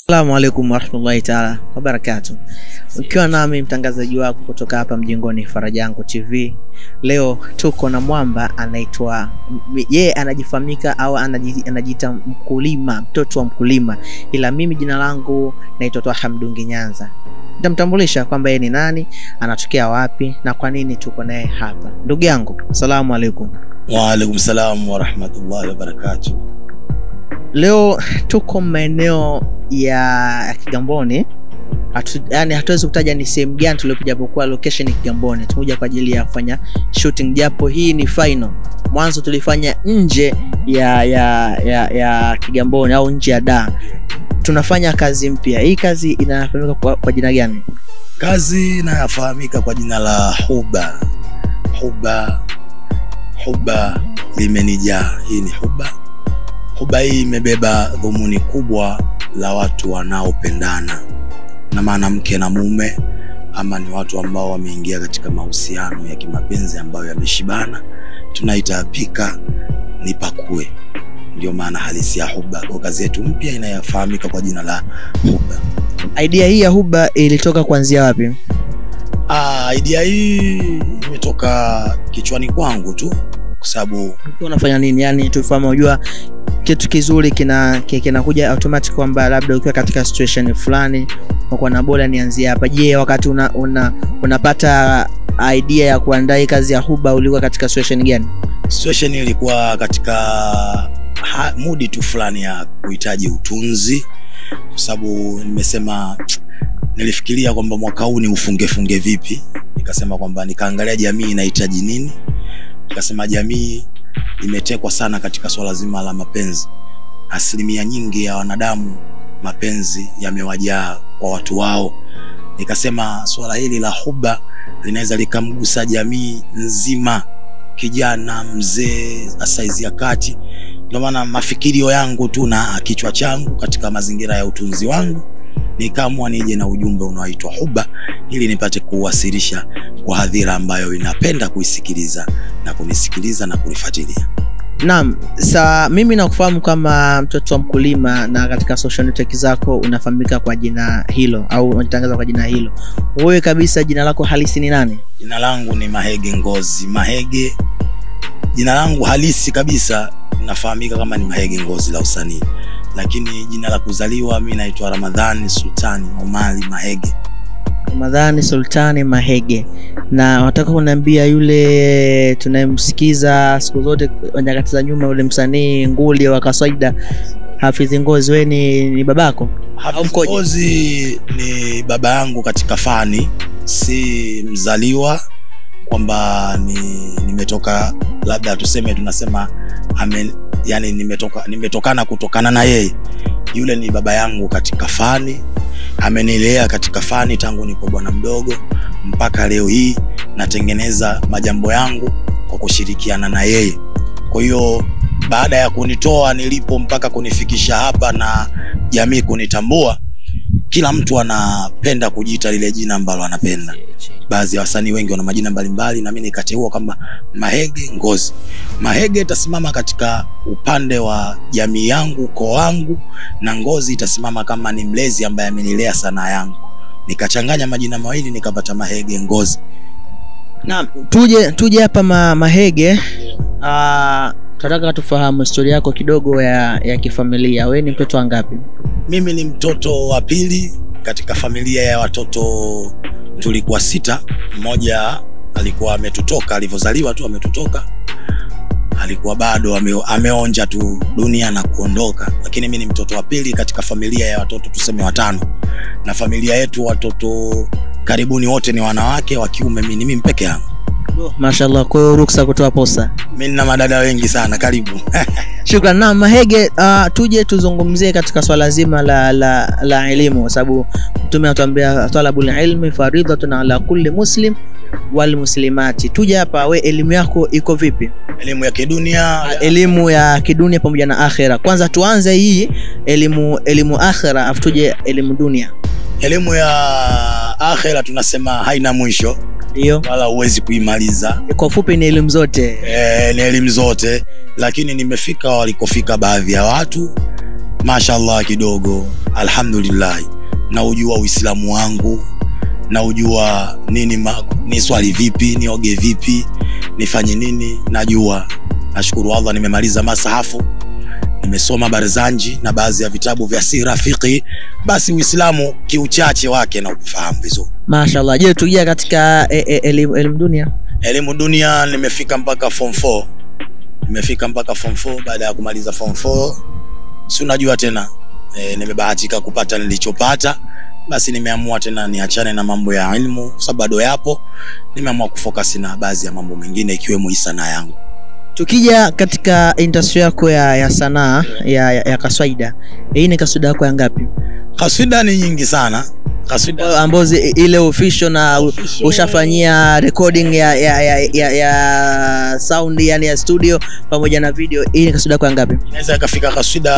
Assalamu alaikum warahmatullahi taala wabarakatu, ukiwa nami mtangazaji wako kutoka hapa mjengoni Farajango TV. Leo tuko na mwamba anaitwa yeye, anajifahamika au anaji- anajiita mkulima, mtoto wa mkulima, ila mimi jina langu naitwa Twaha Mdungi Nyanza. Nitamtambulisha kwamba yeye ni nani, anatokea wapi na kwa nini tuko naye hapa. Ndugu yangu, assalamu alaikum. Waalaikum salam warahmatullahi wabarakatuh. Leo tuko maeneo ya, ya Kigamboni. Hatu, yani hatuwezi kutaja ni sehemu gani tuliokuja, japokuwa location ni Kigamboni. Tumekuja kwa ajili ya kufanya shooting, japo hii ni final. Mwanzo tulifanya nje ya ya, ya, ya Kigamboni au nje ya Dar. Tunafanya kazi mpya. Hii kazi inafahamika kwa, kwa jina gani? Kazi inayofahamika kwa jina la huba. Huba, huba limenijaa. Hii ni huba. Huba hii imebeba dhumuni kubwa la watu wanaopendana na maana mke na mume, ama ni watu ambao wameingia katika mahusiano ya kimapenzi ambayo yameshibana, tunaita pika ni pakue. Ndio maana halisi ya huba. Kwa kazi yetu mpya inayofahamika kwa jina la huba. Idea hii ya Huba ilitoka kuanzia wapi? Ah, idea hii imetoka kichwani kwangu tu kwa sababu Ukiwa unafanya nini? Yani tufahamu, unajua kitu kizuri kina ki- kinakuja automatic kwamba labda ukiwa katika situation fulani uko na bora nianzie hapa. Je, wakati una, una, unapata idea ya kuandaa hii kazi ya Huba ulikuwa katika situation gani? situation ilikuwa katika ha, mudi tu fulani ya kuhitaji utunzi, kwa sababu nimesema nilifikiria kwamba mwaka huu ni ufungefunge vipi, nikasema kwamba nikaangalia jamii inahitaji nini, nikasema jamii imetekwa sana katika swala zima la mapenzi. Asilimia nyingi ya wanadamu mapenzi yamewajaa kwa watu wao. Nikasema swala hili la huba linaweza likamgusa jamii nzima, kijana, mzee, saizi ya kati. Ndio maana mafikirio yangu tu na kichwa changu katika mazingira ya utunzi wangu nikaamua nije na ujumbe unaoitwa huba ili nipate kuwasilisha kwa hadhira ambayo inapenda kuisikiliza na kunisikiliza na kunifuatilia. Naam, sa mimi nakufahamu kama mtoto wa mkulima na katika social network zako unafahamika kwa jina hilo au unajitangaza kwa jina hilo. Wewe kabisa jina lako halisi ni nani? Jina langu ni Mahege Ngozi. Mahege, jina langu halisi kabisa nafahamika kama ni Mahege Ngozi la usanii, lakini jina la kuzaliwa mi naitwa Ramadhani Sultani Omari Mahege. Ramadhani Sultani Mahege, na nataka kuniambia yule tunayemsikiza siku zote nyakati za nyuma, yule msanii nguli wa kawaida Hafidhi Ngozi, wewe ni, ni babako? Hafidh mkoje? Ngozi ni baba yangu katika fani, si mzaliwa kwamba ni nimetoka labda tuseme tunasema ame, yani nimetoka nimetokana kutokana na yeye. Yule ni baba yangu katika fani, amenilea katika fani tangu nipo bwana mdogo mpaka leo hii natengeneza majambo yangu kwa kushirikiana na yeye. Kwa hiyo baada ya kunitoa nilipo mpaka kunifikisha hapa na jamii kunitambua, kila mtu anapenda kujiita lile jina ambalo anapenda. Baadhi ya wasanii wengi wana majina mbalimbali, na mimi nikateua kwamba Mahege Ngozi. Mahege itasimama katika upande wa jamii yangu, ukoo wangu, na Ngozi itasimama kama ni mlezi ambaye amenilea sanaa yangu. Nikachanganya majina mawili nikapata Mahege Ngozi. Naam, tuje tuje hapa ma, Mahege. Ah, tunataka tufahamu historia yako kidogo ya, ya kifamilia. Wewe ni mtoto wa ngapi? Mimi ni mtoto wa pili katika familia ya watoto, tulikuwa sita. Mmoja alikuwa ametutoka, alivyozaliwa tu ametutoka, alikuwa bado ame, ameonja tu dunia na kuondoka, lakini mimi ni mtoto wa pili katika familia ya watoto tuseme watano, na familia yetu watoto karibuni wote ni wanawake, wa kiume mimi ni mimi peke yangu. Mashallah, kwa hiyo ruksa kutoa posa. Mimi nina madada wengi sana, karibu Shukran. Na Mahege, uh, tuje tuzungumzie katika swala zima la, la, la elimu kwa sababu Mtume anatuambia talabul ilmi faridhatun ala kulli muslim wal muslimati. Tuje hapa, we elimu yako iko vipi? elimu ya kidunia Elimu ya kidunia pamoja na akhera. Kwanza tuanze hii elimu elimu akhera, afu tuje elimu dunia. elimu ya akhera tunasema haina mwisho Ndio, wala huwezi kuimaliza. kwa ufupi ni elimu zote. E, ni elimu zote, lakini nimefika walikofika baadhi ya watu mashallah kidogo alhamdulillah naujua uislamu wangu naujua nini ma, ni swali vipi nioge vipi nifanye nini najua nashukuru allah nimemaliza masahafu nimesoma barzanji na baadhi ya vitabu vya sira fiqhi basi uislamu kiuchache wake na ufahamu vizuri mashallah je tukia katika e, e, elimu elimu dunia elimu dunia nimefika mpaka form 4 nimefika mpaka form 4 baada ya kumaliza form 4 si unajua tena e, nimebahatika kupata nilichopata basi nimeamua tena niachane na mambo ya ilmu kwa sababu bado yapo nimeamua kufokasi na baadhi ya mambo mengine ikiwemo hii sanaa yangu tukija katika industry yako ya, ya sanaa ya, ya, ya kaswaida hii ni kaswida yako ya ngapi kaswida ni nyingi sana kaswida ambazo ile official na u- ushafanyia recording ya, ya, ya, ya, ya sound yani ya studio pamoja na video hii ni kaswida yako ya ngapi inaweza ikafika kaswida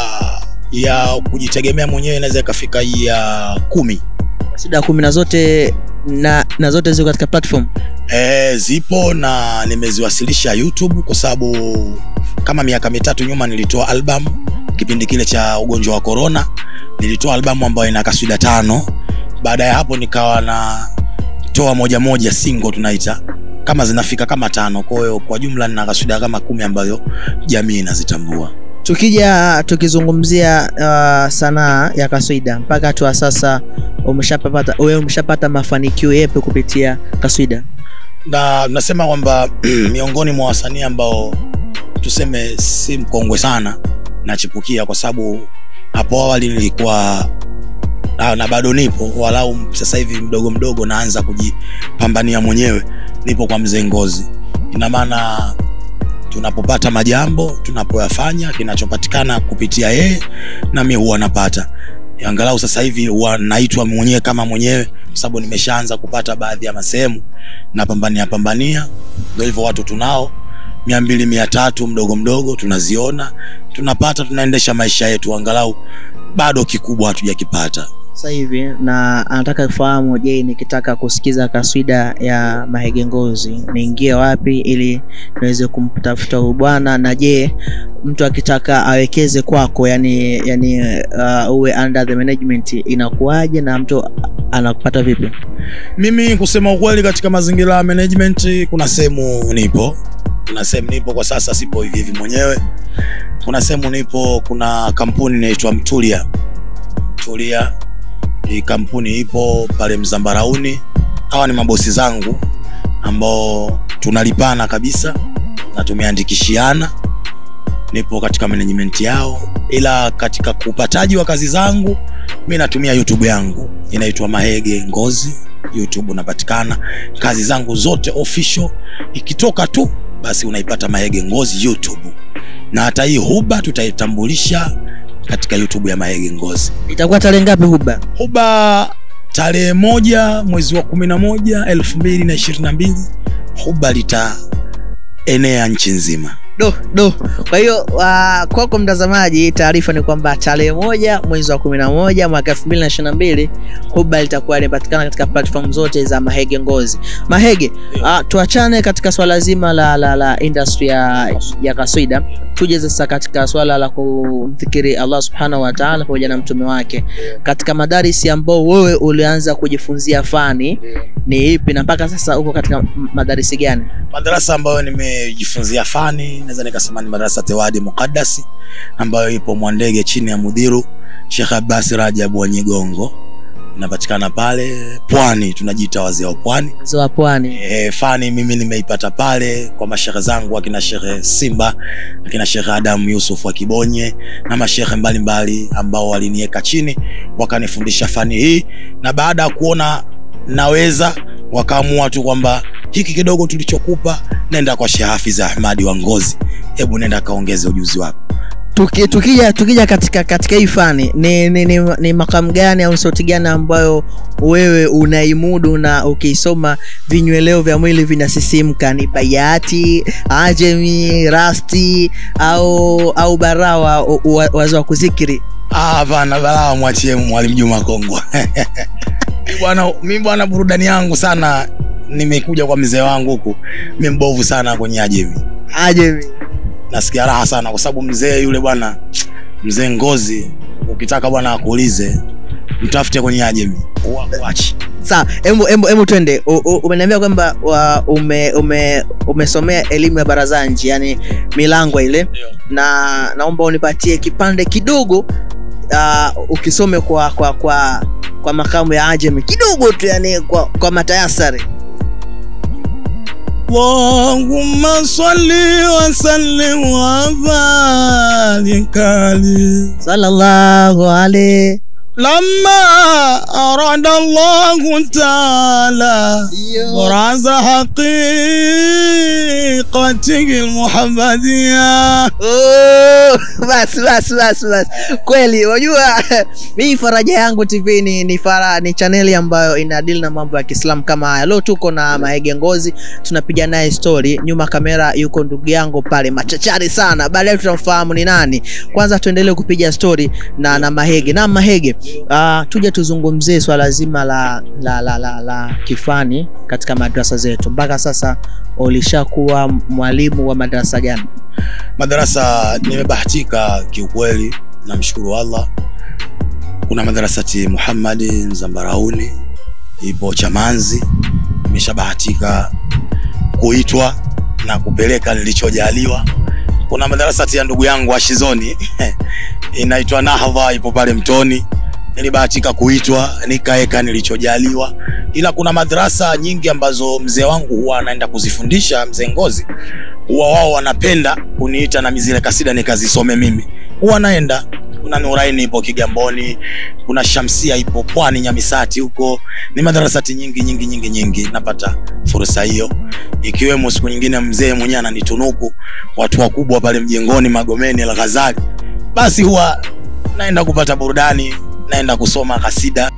ya kujitegemea mwenyewe inaweza ikafika ya kumi kaswida kumi na zote na, na zote ziko katika platform e, zipo na nimeziwasilisha youtube kwa sababu kama miaka mitatu nyuma nilitoa album kipindi kile cha ugonjwa wa corona nilitoa albamu ambayo ina kaswida tano baada ya hapo nikawa na toa moja moja single tunaita kama zinafika kama tano kwa hiyo kwa jumla nina kaswida kama kumi ambayo jamii inazitambua tukija tukizungumzia uh, sanaa ya kaswida mpaka hatua sasa umeshapata wewe umeshapata mafanikio yepe kupitia kaswida na nasema kwamba miongoni mwa wasanii ambao tuseme si mkongwe sana nachipukia kwa sababu hapo awali nilikuwa na, na bado nipo walau sasa hivi mdogo mdogo naanza kujipambania mwenyewe nipo kwa mzee ngozi ina maana tunapopata majambo tunapoyafanya kinachopatikana kupitia yeye nami huwa napata angalau sasa hivi huwa naitwa mwenyewe kama mwenyewe kwa sababu nimeshaanza kupata baadhi ya masehemu napambania pambania ndo hivyo watu tunao mia mbili mia tatu mdogo mdogo tunaziona tunapata tunaendesha maisha yetu angalau bado kikubwa hatujakipata sasa hivi na anataka kufahamu je nikitaka kusikiza kaswida ya mahege ngozi niingie wapi ili niweze kumtafuta huyu bwana na je mtu akitaka awekeze kwako yani yani uh, uwe under the management inakuwaje na mtu anakupata vipi mimi kusema ukweli katika mazingira ya management kuna sehemu nipo kuna sehemu nipo kwa sasa sipo hivi hivi mwenyewe kuna sehemu nipo kuna kampuni inaitwa mtulia mtulia hii kampuni ipo pale mzambarauni hawa ni mabosi zangu ambao tunalipana kabisa na tumeandikishiana nipo katika management yao ila katika upataji wa kazi zangu mi natumia youtube yangu inaitwa mahege ngozi youtube unapatikana kazi zangu zote official ikitoka tu basi unaipata mahege ngozi youtube na hata hii huba tutaitambulisha katika youtube ya mahege ngozi itakuwa tarehe ngapi huba huba tarehe moja mwezi wa kumi na moja elfu mbili na ishirini na mbili huba litaenea nchi nzima do do kwa hiyo uh, kwako mtazamaji taarifa ni kwamba tarehe moja mwezi wa kumi na moja mwaka elfu mbili na ishiri na mbili huba litakuwa limepatikana katika platform zote za mahege ngozi mahege uh, tuachane katika swala zima la, la, la industry ya, ya kaswida tuje sasa katika swala la kumfikiri allah subhanahu wataala pamoja na mtume wake katika madarisi ambao wewe ulianza kujifunzia fani ni ipi na mpaka sasa uko katika m- madarisi gani madarasa ambayo nimejifunzia fani naweza nikasema ni madarasa tewadi muqaddasi ambayo ipo mwandege chini ya mudhiru shekh abasi rajabu wa nyigongo inapatikana pale pwani tunajiita wazee wa pwani mzee wa pwani e, fani mimi nimeipata pale kwa mashehe zangu akina shekhe simba akina shekhe adamu yusuf wa kibonye na mashehe mbalimbali ambao waliniweka chini wakanifundisha fani hii na baada ya kuona naweza wakaamua tu kwamba hiki kidogo tulichokupa nenda kwa sheh hafiz ahmadi wa ngozi hebu nenda kaongeze ujuzi wako Tuki, tukija tukija katika katika hii fani ni, ni, ni, ni makamu gani au sauti gani ambayo wewe unaimudu na ukiisoma vinyweleo vya mwili vinasisimka ni bayati ajemi rasti au au barawa u- u- wazo wa kuzikiri Ah, hapana balaa mwachie mwalimu juma kongwa Mi bwana mi bwana burudani yangu sana nimekuja kwa mzee wangu huku mi mbovu sana kwenye ajemi ajemi nasikia raha sana kwa sababu mzee yule bwana mzee ngozi ukitaka bwana akuulize mtafute kwenye ajemi wachi sawa hebu hebu hebu twende U- u- umeniambia kwamba wa- ume, ume, umesomea elimu ya barazanji yani milango ile na naomba unipatie kipande kidogo uh, ukisome kwa kwa kwa kwa makamu ya ajemi kidogo tu yani kwa, kwa matayasari Allahumma salli wa sallim wa barik alayhi sallallahu alaihi لما أراد الله تعالى براز حقيقته المحمدية Oh, basi basi basi basi kweli unajua mii faraja yangu tv ni ni, fara, ni chaneli ambayo inadili na mambo ya kiislamu kama haya leo tuko na maege ngozi tunapiga naye story nyuma kamera yuko ndugu yangu pale machachari sana baadaye tutamfahamu ni nani kwanza tuendelee kupiga story na na mahege na mahege uh, tuje tuzungumzie swala zima la la, la, la, la kifani katika madrasa zetu mpaka sasa ulishakuwa mwalimu wa madarasa gani madarasa nimebahatika kiukweli namshukuru allah kuna madarasati muhammadi zambarauni ipo chamanzi nimeshabahatika kuitwa na kupeleka nilichojaliwa kuna madarasati ya ndugu yangu ashizoni inaitwa nahdha ipo pale mtoni nilibahatika kuitwa nikaeka nilichojaliwa ila kuna madarasa nyingi ambazo mzee wangu huwa anaenda kuzifundisha mzee ngozi huwa wao wanapenda kuniita na zile kasida nikazisome mimi huwa naenda kuna nuraini ipo kigamboni kuna shamsia ipo pwani nyamisati huko ni madarasati nyingi nyingi nyingi nyingi napata fursa hiyo ikiwemo siku nyingine mzee mwenyewe ananitunuku watu wakubwa pale mjengoni magomeni alghazali basi huwa naenda kupata burudani naenda kusoma kasida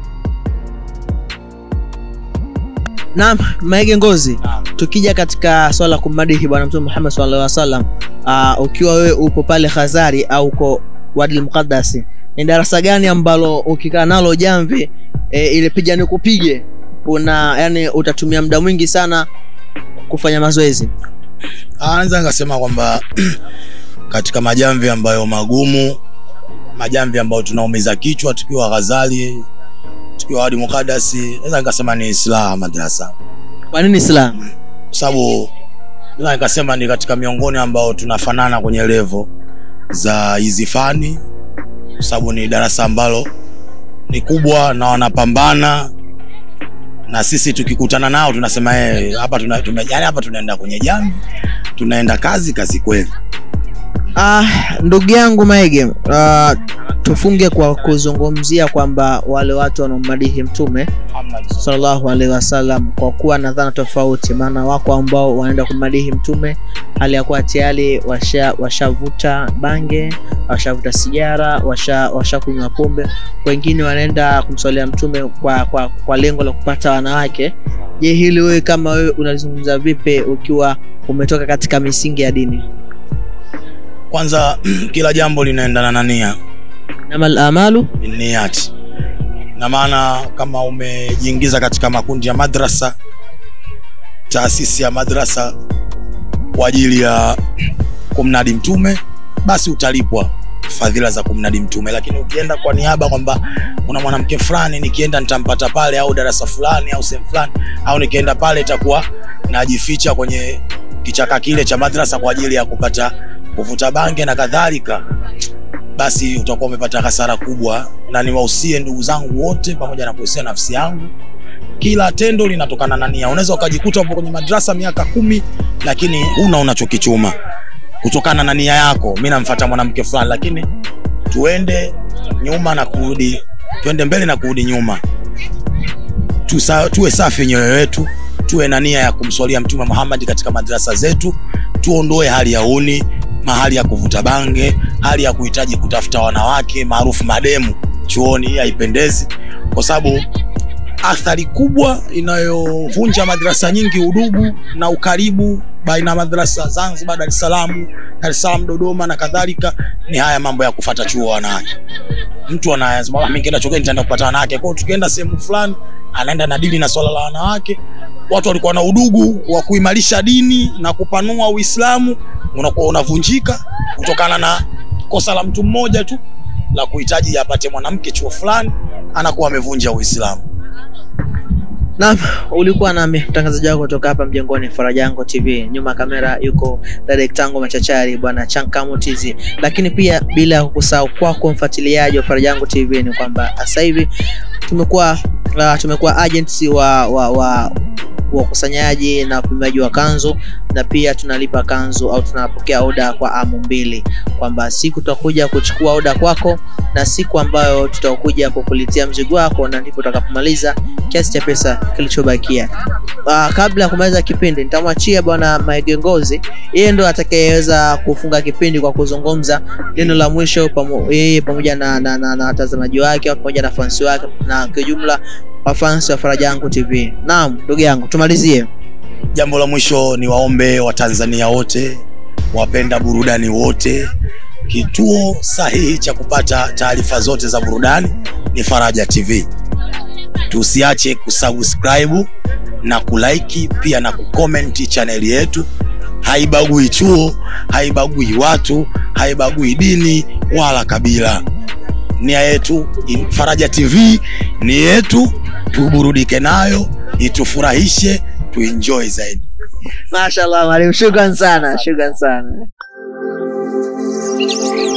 naam maege ngozi tukija katika swala la kumadihi bwana mtume muhammad sallallahu alaihi wasallam uh, ukiwa wewe upo pale khazari au uko wadil muqaddasi ni darasa gani ambalo ukikaa nalo jamvi e, ile piga ni kupige una yani utatumia muda mwingi sana kufanya mazoezi Ah, naweza nikasema kwamba katika majamvi ambayo magumu majamvi ambayo tunaumiza kichwa tukiwa ghazali tukiwa hadi mukadasi naweza nikasema ni islaha madrasa kwa nini islam kwa sababu naweza nikasema ni katika miongoni ambao tunafanana kwenye levo za hizi fani kwa sababu ni darasa ambalo ni kubwa na wanapambana na sisi tukikutana nao tunasema eh, hapa tuna, tume, yani hapa tunaenda kwenye jamvi tunaenda kazi kazi kweli Ah, ndugu yangu Maige, uh, tufunge kwa kuzungumzia kwamba wale watu wanaomadihi mtume sallallahu alaihi wasallam kwa kuwa na dhana tofauti, maana wako ambao wanaenda kumadihi mtume hali ya kuwa tayari washa washavuta bange, washavuta sigara, washa washakunywa pombe. Wengine wanaenda kumswalia mtume kwa, kwa, kwa lengo la kupata wanawake. Je, hili wewe kama wewe unalizungumza vipi ukiwa umetoka katika misingi ya dini? kwanza kila jambo linaendana na nia Inamal amalu niyati na maana kama umejiingiza katika makundi ya madrasa taasisi ya madrasa kwa ajili ya kumnadi mtume basi utalipwa fadhila za kumnadi mtume lakini ukienda kwa niaba kwamba kuna mwanamke fulani nikienda nitampata pale au darasa fulani au sehemu fulani au nikienda pale itakuwa najificha kwenye kichaka kile cha madrasa kwa ajili ya kupata kuvuta bange na kadhalika basi utakuwa umepata hasara kubwa na niwahusie ndugu zangu wote pamoja na kuhusia nafsi yangu kila tendo linatokana na nia unaweza ukajikuta upo kwenye madrasa miaka kumi lakini huna unachokichuma kutokana na nia yako mi namfata mwanamke fulani lakini tuende nyuma na kurudi tuende mbele na kurudi nyuma Tusa, tuwe safi nyoyo yetu tuwe na nia ya kumswalia mtume muhammadi katika madrasa zetu tuondoe hali ya uni mahali ya kuvuta bange hali ya kuhitaji kutafuta wanawake maarufu mademu chuoni hii haipendezi kwa sababu athari kubwa inayovunja madrasa nyingi udugu na ukaribu baina ya madrasa zanzibar dar es salaam dar es salaam dodoma na kadhalika ni haya mambo ya kufata chuo wanawake mtu anasema mi nkienda chogeni nitaenda kupata wanawake kwao tukienda sehemu fulani anaenda na dili na swala la wanawake watu walikuwa na udugu wa kuimarisha dini na kupanua uislamu unakuwa unavunjika kutokana na kosa la mtu mmoja tu la kuhitaji apate mwanamke chuo fulani anakuwa amevunja uislamu Naam, ulikuwa nami mtangazaji wako kutoka hapa mjengoni Farajango TV. Nyuma ya kamera yuko Darektango Machachari bwana Chankamu TZ. Lakini pia bila ya kukusahau kwako mfuatiliaji wa Farajango TV ni kwamba sasa hivi tumekuwa uh, tumekuwa agents wa wa, wa wakusanyaji na upimaji wa kanzu na pia tunalipa kanzu au tunapokea oda kwa amu mbili, kwamba siku tutakuja kuchukua oda kwako na siku ambayo tutakuja kukuletea mzigo wako, na ndipo utakapomaliza kiasi cha pesa kilichobakia. Uh, kabla ya kumaliza kipindi nitamwachia bwana Maegengozi, yeye ndo atakayeweza kufunga kipindi kwa kuzungumza neno la mwisho pamo, yeye pamoja na na, na, na watazamaji wake au pamoja na fansi wake na kwa jumla wafansi wa Farajango TV. Naam, ndugu yangu tumalizie. jambo la mwisho ni waombe watanzania wote wapenda burudani wote kituo sahihi cha kupata taarifa zote za burudani ni faraja tv tusiache kusubscribe na kulaiki pia na kukomenti chaneli yetu haibagui chuo haibagui watu haibagui dini wala kabila nia yetu in- faraja tv ni yetu tuburudike nayo itufurahishe tuenjoy zaidi Mashallah, mwalimu, shukran sana, shukran sana.